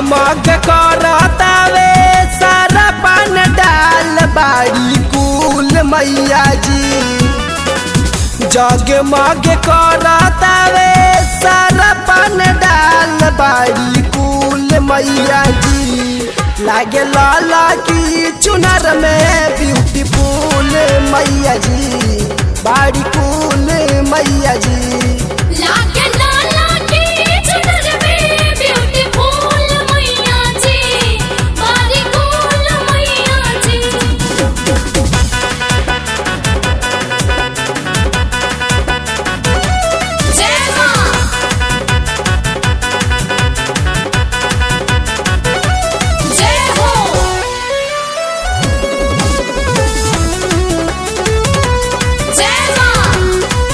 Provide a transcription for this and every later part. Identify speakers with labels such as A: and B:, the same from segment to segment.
A: जगमग करतावे सारा पान डाल बाड़ी कुल मैया जी जगमग करतावे सारा पान डाल बाड़ी कुल मैया जी लागे लाला की चुनर में ब्यूटीफुल मैया जी बाड़ी कुल मैया जी
B: लागे लाला की चुनर में ब्यूटीफुल मैया जी बारी कुल मैया जी जय मां जय हो जय मां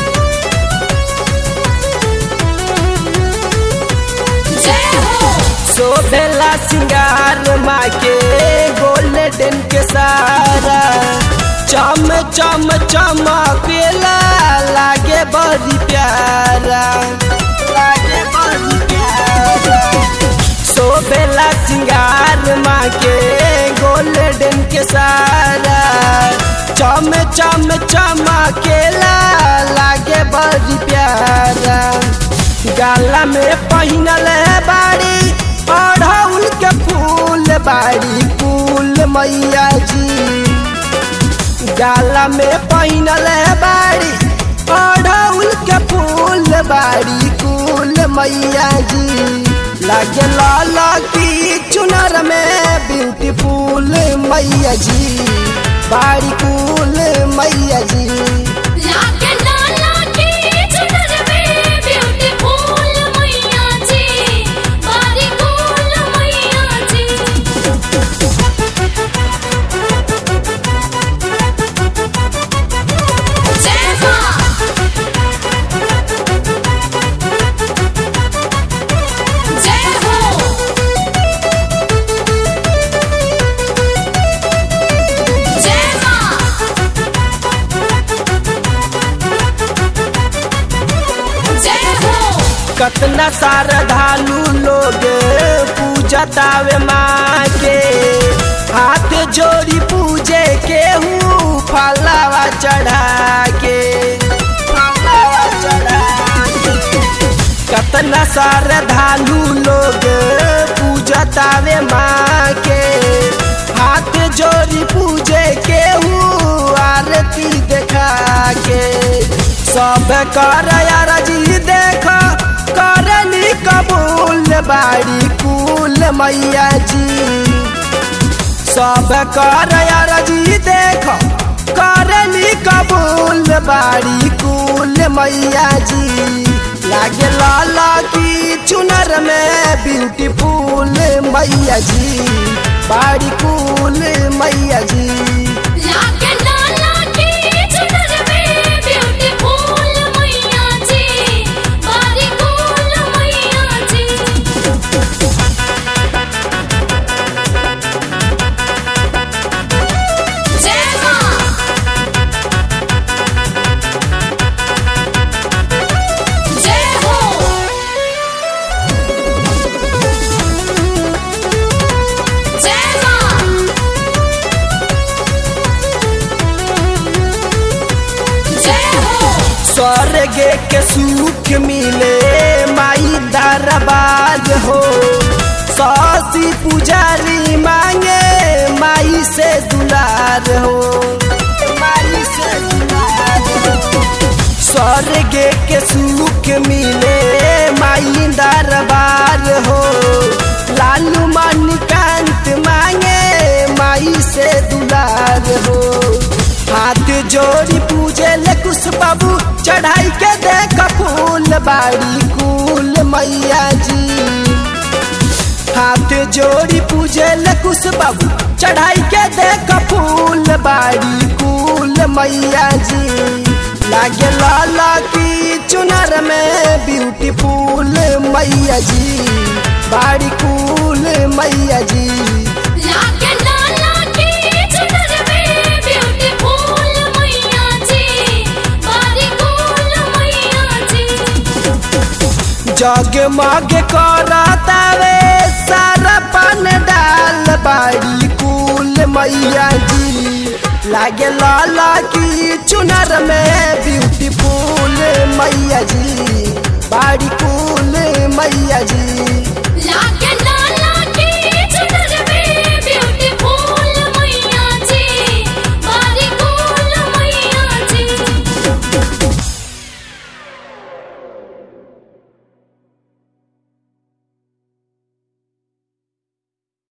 B: जय हो
A: शोभेला सिंगार माँ के गोल्डन के सारा चम चम चमकेला लागे बड़ी प्यारा लागे बड़ी प्यारा शोभेला सिंगार माँ के गोल्डन के सारा चम चम चमकेला लागे बड़ी प्यारा गाला में पहिनल बाड़ी अढ़ौल के फूल बाड़ी फूल मैया जी गाला में पहिनल बाड़ी अढ़ौल के फूल बाड़ी फूल मैया जी लागे लाला की चुनर में ब्यूटीफुल मैया जी बाड़ी फूल मैया जी
B: लागे लाला की चुनर में ब्यूटीफुल मैया जी बारी कुल मैया जी जय मां जय हो जय मां जय हो
A: कतना श्रद्धालु लोग पूजा तावे माँ के हाथ जोड़ी पूजे के हूँ फलावा चढ़ा के फलावा चढ़ा के। कतना श्रद्धालु लोग पूजा तावे माँ के हाथ जोड़ी पूजे के हूँ आरती देखा के सब कर यार जी देख करनी कबूल बाड़ी कुल मैया जी सब कर यार जी देख करनी कबूल बाड़ी कुल मैया जी लागे लाला की चुनर में ब्यूटीफुल मैया जी बाड़ी कुल मैया जी
B: लागे लाला की चुनर में ब्यूटीफुल मैया जी बारी कुल मैया जी जय मां जय हो जय मां जय हो
A: स्वर्ग के सुख मिले माई दरबार हो सासी पुजारी मांगे माई से दुलार हो माई से दुलार हो स्वर्ग के सुख मिले माई दरबार हो लालू मणिकांत मांगे माई से दुलार हो हाथ जोड़ी पूजे ले कुछ बाबू चढ़ाई के देख फूल बाड़ी कुल मैया जी हाथ जोड़ी पूजे ले कुछ बाबू चढ़ाई के देख फूल बाड़ी कुल मैया जी लागे लाला की चुनर में ब्यूटीफुल मैया जी बाड़ी कुल मैया जी
B: लागे लाला की चुनर में ब्यूटीफुल मैया जी बारी कुल मैया जी
A: जगमग करतावे सारा लागे लाला की चुनर में ब्यूटीफुल मैया जी बाड़ी कुल मैया जी